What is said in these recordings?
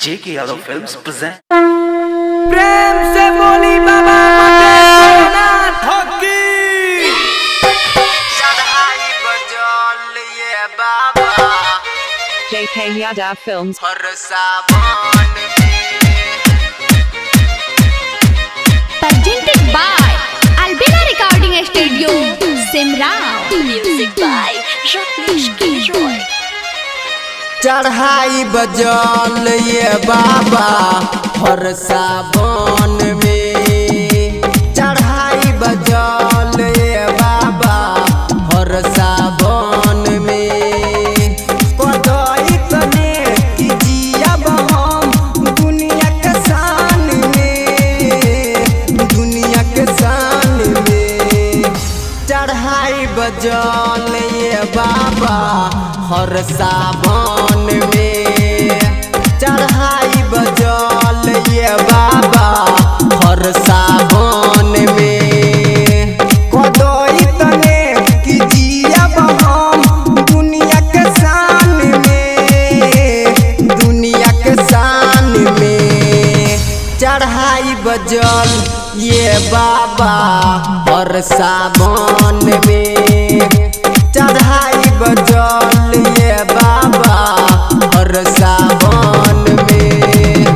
J.K. Yadav Films present. प्रेम से बोली बाबा मटेश्वरनाथ की चढ़ाई बजल ये बाबा JK Yadav Films. हर सावन में presented by Albina Recording Studio, Simrao. Music by Rakesh Kiroy. चढ़ाई बजल ये बाबा हर सावन में चढ़ाई बजल ये बाबा हर सावन में कदई तने कि जियब हम दुनिया के शान में दुनिया के शान में चढ़ाई बजल ये बाबा हर सावन में चढ़ाई बजल ये बाबा हर सावन में कदई तने कि जियब हम दुनिया के शान में दुनिया के शान में चढ़ाई बजल ये बाबा और सावन में चढ़ाई बजल ये बाबा और सावन में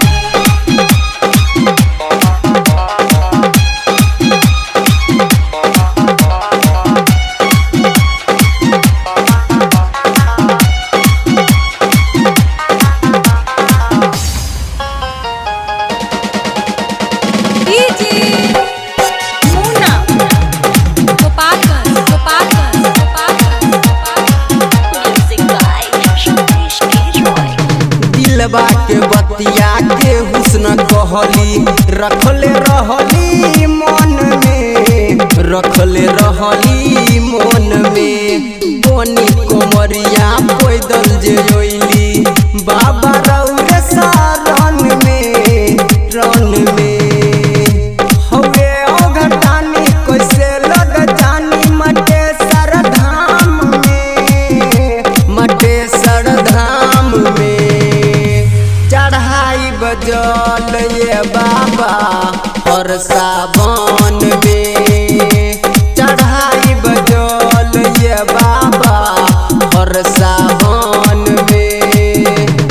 DJ Muna. Gopalganj, Gopalganj, Gopalganj, Gopalganj. Music by Rakesh Kiroy. दिलबा के बतिया के हुस्न कहली रखले रहली मन में रखले रहली मन में बोनी कोमरिया पैदल जे ओइली बाबा रौरे सारन में रन में हवे ओघटानी कैसे लग जानी मटे सर धाम में मटे सर धाम में चढ़ाई बजल ये बाबा और सावन में चढ़ाई बजल ये बाबा और सावन में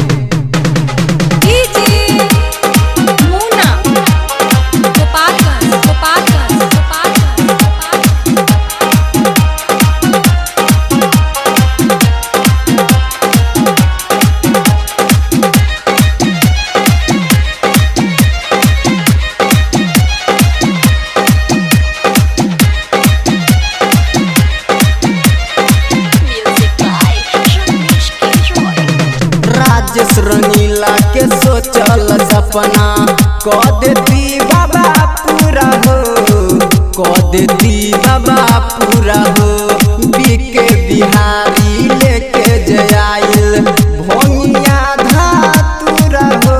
DJ Muna. Gopalganj, Gopalganj, Gopalganj, Gopalganj. Music by Rakesh Kiroy. Rajesh रंगीला के सोचल सपना क देती बाबा पूरा हो क देती बाबा पूरा हो बीके बिहारी लेके जयाइल भोंगिया धातुरा हो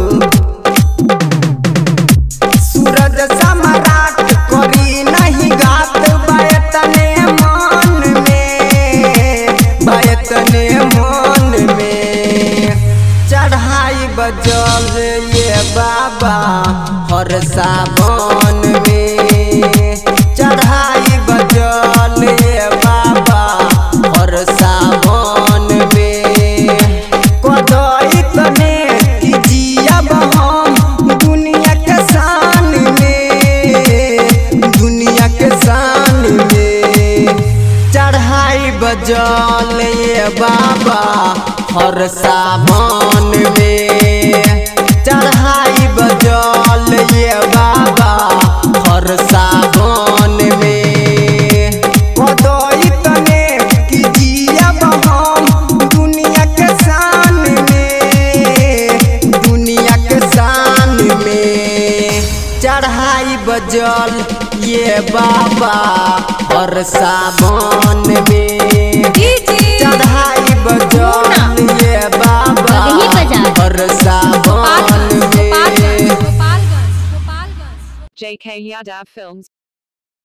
सूरज सम्राट करी नहीं गात बायतने मन में बायतने मन में चढ़ाई बजल ये बाबा हर सावन में चढ़ाई बजल ये बाबा हर सावन में कदई तने कि जियब हम दुनिया के शान में दुनिया के शान में चढ़ाई बजल ये बाबा हर सावन में चढ़ाई बजल ये बाबा हर सावन में कदई तने कि जियब हम दुनिया के शान में दुनिया के शान में चढ़ाई बजल ये बाबा और सावन में चढ़ाई बजल ये बाबा वही बजा। और सावन Gopalganj, में Gopalganj, Gopalganj, Gopalganj. JK Yadav Films.